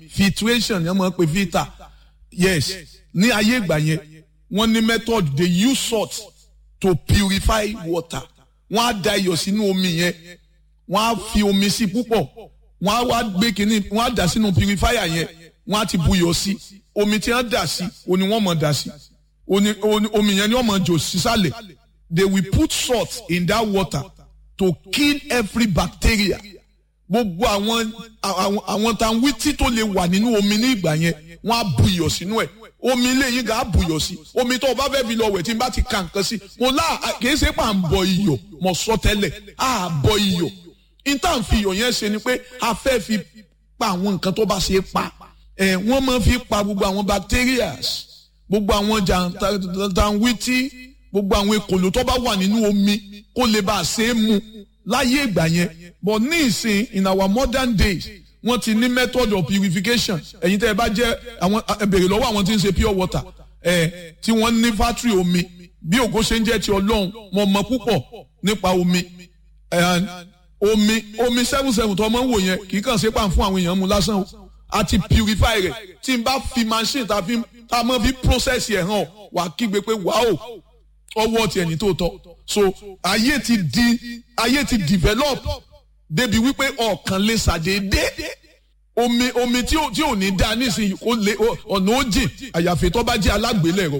filtration ni wọ́n máa ń pè filter yes ní ayé ìgbà yẹn wọ́n ní method they use salt to purify water wọ́n á da iyọ̀ sínú omi yẹn wọ́n á fi omi sí púpọ̀ wọ́n á wá gbé kínní wọ́n á dà sínú purifier yẹn wọ́n á ti buyọ̀ sí omi tí wọ́n dà sí oní wọ́n mọ̀ dà sí oní omi yẹn ni wọ́n mọ̀ jò sísàlẹ̀ they will put salt in that water to kill every bacteria gbogbo àwọn àwọn àwọn tanwítí tó lè wà nínú omi ní ìgbà yẹn wọ́n á buyọ̀ sínú ẹ̀ omi ilé yín gà á buyọ̀ sí omi tó o bá fẹ́ fi lọ wẹ̀ tí n bá ti ka nǹkan sí mo lá kìí ṣe pà ń bọ iyọ̀ mo sọ tẹ́lẹ̀ á bọ iyọ̀ níta ń fi iyọ̀ yẹn ṣe ni pé a fẹ́ fi pa àwọn nǹkan tó bá ṣe pa ẹ̀ wọ́n máa fi pa gbogbo àwọn bacterias gbogbo àwọn jàǹtàǹwìtì gbogbo àwọn ekòló tó bá wà nínú omi kó lè bá a ṣe é mu láyé ìgbà yẹn but ní ìsìn in our modern days wọ́n ti ní method of purification ẹ̀yin tẹ́ ẹ bá jẹ́ àwọn ẹ bèrè lọ́wọ́ àwọn tí ń ṣe pure water ẹ̀ tí wọ́n ní factory omi bí ògo ṣe ń jẹ́ ti ọlọ́run mo mọ̀ púpọ̀ nípa omi omi omi seven seven tó ọmọ ń wò yẹn kì í kàn ṣe pàm fún àwọn èèyàn mu lásán o àti purify rẹ̀ tí n bá fi machine tá a mọ̀ fi process ẹ̀ hàn wà kígbe pé wàá ọwọ́ tiẹ̀ ní tòótọ́ so ayé ti di ayé ti develop débi wípé ọ̀kan lè ṣàdédé omi omi tí ò tí ò ní dá nísìnyí ó lé ọ̀nà ó jìn àyàfi tó bá jẹ́ alágbélẹ̀rọ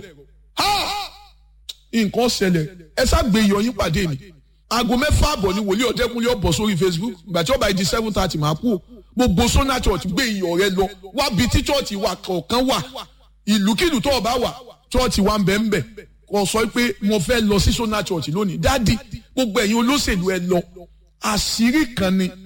nǹkan ṣẹlẹ̀ ẹ ṣàgbé iyọ̀ yín pàdé mi aago mẹ́fà àbọ̀ ni wòlíì ọ̀dẹ́kunlé ọ̀bọ̀ sórí Facebook ìgbà tí ó bá di seven thirty máa kú gbogbo sona church gbé iyọ̀ rẹ lọ wá bi tí church wà kọ̀ọ̀kan wà ìlúkìlú tó o bá wà church wà ń bẹ̀ ń bẹ̀ kò sọ pé mo fẹ́ lọ sí sona church lónìí dádì gbogbo ẹ̀yin olóṣèlú ẹ lọ àṣírí kan ni